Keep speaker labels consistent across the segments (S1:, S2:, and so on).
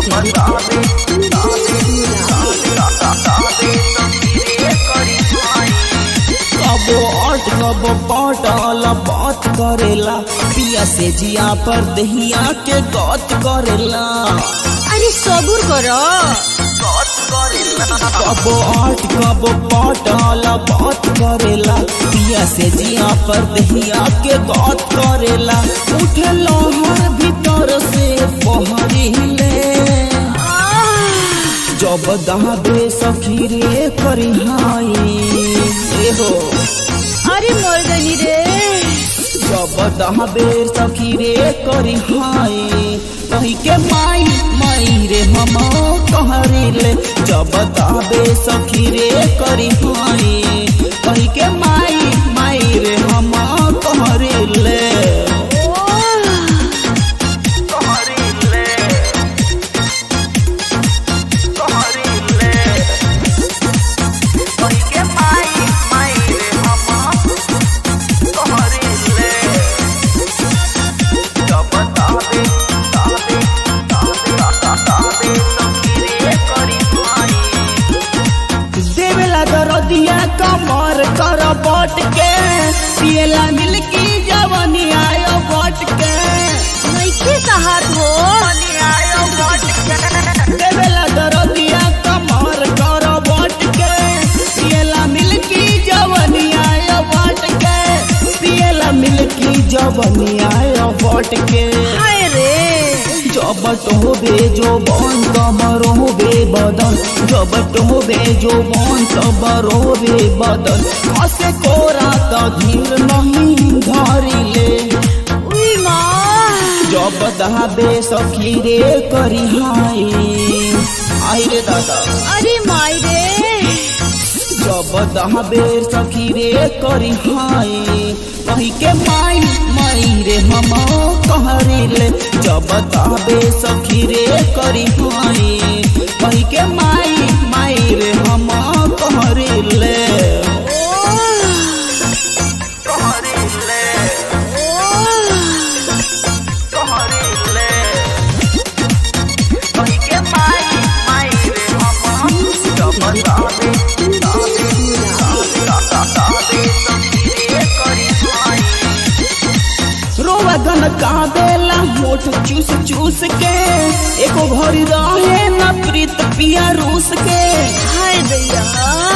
S1: कबो अट कबो पटल बात करेला पिया से जिया पर दहिया के गत करेला
S2: अरे सबूर करो
S1: कबो अट कबो पटल बात करेला पिया से जिया पर दहिया के गत करेला उठे लहर भीतर से पहरिले जब दहाबे सखी रे करी हाई ए हो
S2: अरे मोर गनी रे
S1: जब दहाबे सखी रे करी हाई कही के माई माई रे हम कहरी ले जब दहाबे सखी रे करी हाई कही के माई माई रे हम कहरी ले देवेला दरदिया कमर कर बट के पियला मिलकी जवनी आयो बट के
S2: नइखे सहात हो
S1: देवेला दरदिया कमर कर बट के पियला मिलकी जवनी आयो बट के पियला मिलकी जवनी आयो बट के
S2: हाय रे
S1: जबट होबे जो बन कमर होबे बदन जबट होबे जो बन कमर होबे बदन कसे कोरा त धीर नहीं धरिले
S2: उई माँ
S1: जब दहाबे सखी रे करी हाय आई रे दादा
S2: अरे माई रे
S1: जब दहाबे सखी रे करी हाय कही के माई माई रे हम कहरिले जब दहाबे सखी रे करी हाय कही के माई माई रे हम कहरिले रोवा गन काबेला होठ चूस चूस के एको घड़ी रहे न प्रीत पिया रूस के
S2: हाय दैया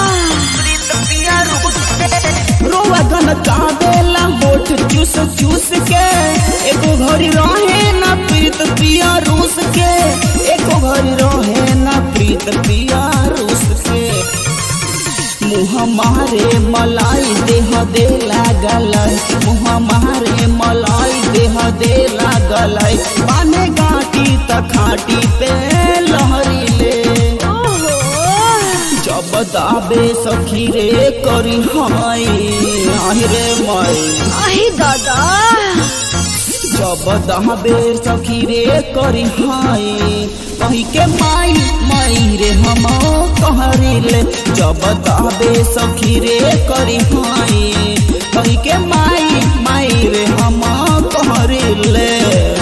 S1: रोवा गन काबेला होठ चूस चूस के एको घड़ी रहे न प्रीत पिया रूस के एको घड़ी रहे न प्रीत पिया रूस के मुँह मारे मलाई देह दे लागल मुँह मारे मलाई देह दे लागल पाने गाटी त खाटी पे लहरी ले
S2: ओहो
S1: जब दाबे सखी रे करी हाय आहि रे माई
S2: अहि दादा
S1: जब दहाबे सखी रे करी हाय कही के माई माई रे हम कहरिले जब दहाबे सखी रे करी हाय कही के माई माई रे हम कहरिले